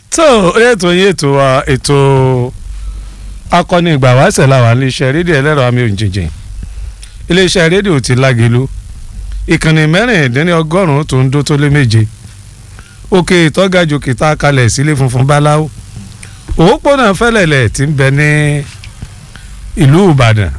tó ètò yín ètò wa ètò akọni ìgbà wáṣẹ̀ làwà iléeṣẹ́ rédíò ẹlẹ́rọ àmì òjìjìn iléeṣẹ́ rédíò ti lágelu ìkànnì mẹ́rìndínlọ́gọ́rùn-ún tó ń dó tó lé méje òkè ìtọ́gajù kìtà kalẹ̀ sílé funfun báláwo òpópónà fẹ́lẹ̀lẹ̀ tí ń bẹ ní ìlú ìbàdàn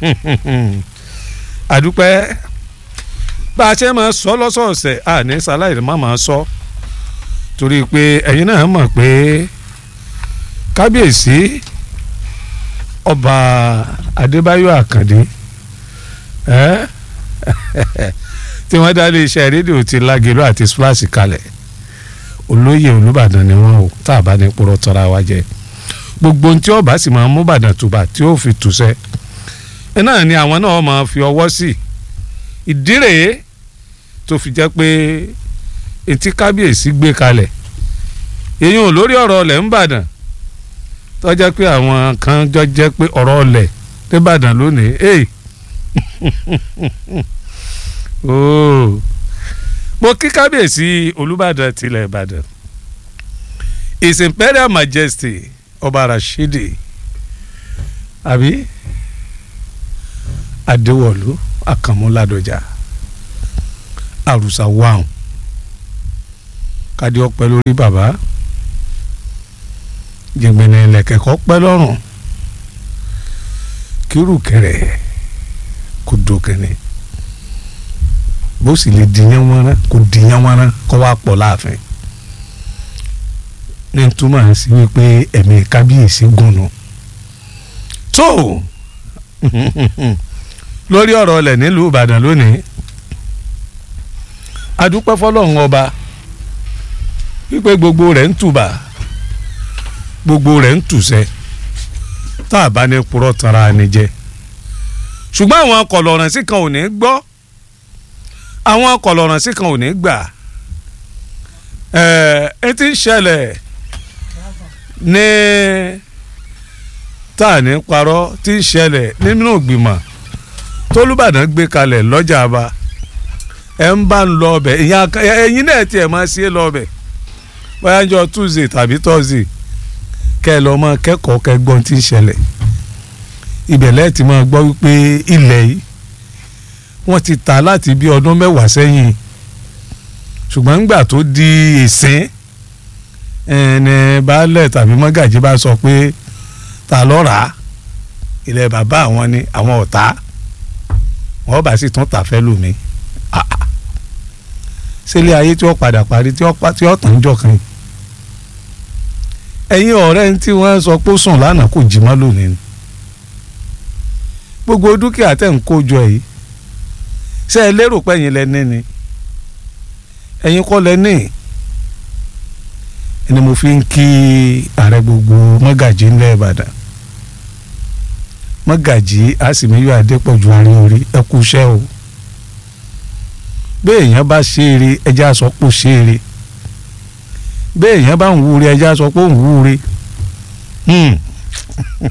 àdúpẹ́ bá a ṣe máa sọ lọ́sọ̀ọ̀sẹ̀ àní sáláì má máa sọ torí pé ẹ̀yin náà mọ̀ pé kábíyèsí ọba adébáyọ̀ àkàndé tí wọ́n dá lé iṣẹ́ rédíò ti lágẹ̀lú àti splash kalẹ̀ olóyè olùbàdàn ni wọ́n o tá a bá ní purọ́ tọ́ra wa jẹ gbogbo ohun tí ọba sì máa mú bàdàn tùbà tí ó fi tùsẹ́ ẹ náà ni àwọn náà máa fi ọwọ́ sí ìdí rèé tó fi jẹ́ pé etí kábíyèsí gbé kalẹ̀ èyí ò lórí ọ̀rọ̀ ọ̀lẹ̀ ńbàdàn tó jẹ́ pé àwọn kan jọ jẹ́ pé ọ̀rọ̀ ọ̀lẹ̀ nìbàdàn lónìí ẹ̀ ooo mo kí kábíyèsí olùbàdàn tilẹ̀ ìbàdàn his imperial majesty ọba rashidi àbí adéwọ̀lú àkànmúládọjà àrùsà wàhùn kádé ọpẹ́ lórí bàbá jẹgbẹnẹ lẹkẹkọ pẹ́ lọ́rùn kírùkẹrẹ kò dókẹni bó sì lè dìyàn wọn kò dìyàn wọn kó wá pọ̀ láàfin ní túmọ̀ sí wípé ẹ̀mí kábíyèsí gùnù tó lórí ọ̀rọ̀ ọ̀lẹ̀ nílùú ìbàdàn lónìí adúpẹ́ fọlọ́run ọba wípé gbogbo rẹ̀ ń tùbà gbogbo rẹ̀ ń tùsẹ́ tá a bá ní purọ́ tanra ni jẹ ṣùgbọ́n àwọn kọ̀lọ̀ràn sí kan ò ní gbọ́ àwọn kọ̀lọ̀ràn sí kan ò ní gbà ẹ̀ ẹ ti ń ṣẹlẹ̀ ní tá a ní parọ́ ti ń ṣẹlẹ̀ nínú ìgbìmọ̀ tólúbàdàn gbé kalẹ̀ lọ́jà àbá ẹ̀ ń bá ń lọ ọbẹ̀ ẹ̀yin náà tiẹ̀ máa ṣe é lọ ọbẹ̀ bóyá jọ tuesday tàbí thursday kẹ́ ẹ lọ mọ kẹ́kọ̀ọ́ kẹ́gbọ́n tí ń ṣẹlẹ̀ ibẹ̀ lẹ́ẹ̀tì máa gbọ́ wípé ilẹ̀ yìí wọ́n ti tà láti bí ọdún mẹ́wàá sẹ́yìn ṣùgbọ́n ńgbà tó di ìsín ẹni baálẹ̀ tàbí mọ́gàjí bá sọ pé ta ló rà á ilẹ̀ bàbá àwọn ni àwọn ọ̀tá wọ́n bá sì tún tà fẹ́ lómi sílé ayé tí ó padà parí tí ó tàn jọ kan ẹ̀yin ọ̀rẹ́ tí wọ́n sọ pé ó sùn lánàá kò jí mọ́ lónìí gbogbo dúkìá tẹ̀ ń kó jọ yìí ṣé ẹ lérò pé ẹ̀yin lẹ́ni ni ẹ̀yin kọ́ lẹ́ni ni mo fi ń kí ààrẹ gbogbo mọ́gàjí ńlẹ̀ ìbàdàn mọ́gàjí àsìmíyọ adépọ̀jù àárín orí ẹ kú iṣẹ́ o bẹ́ẹ̀ èèyàn bá ṣe eré ẹjẹ́ àsọpọ̀ ṣe eré bẹ́ẹ̀ èèyàn bá ń wúre ẹjẹ́ àsọpọ̀ ń wúre.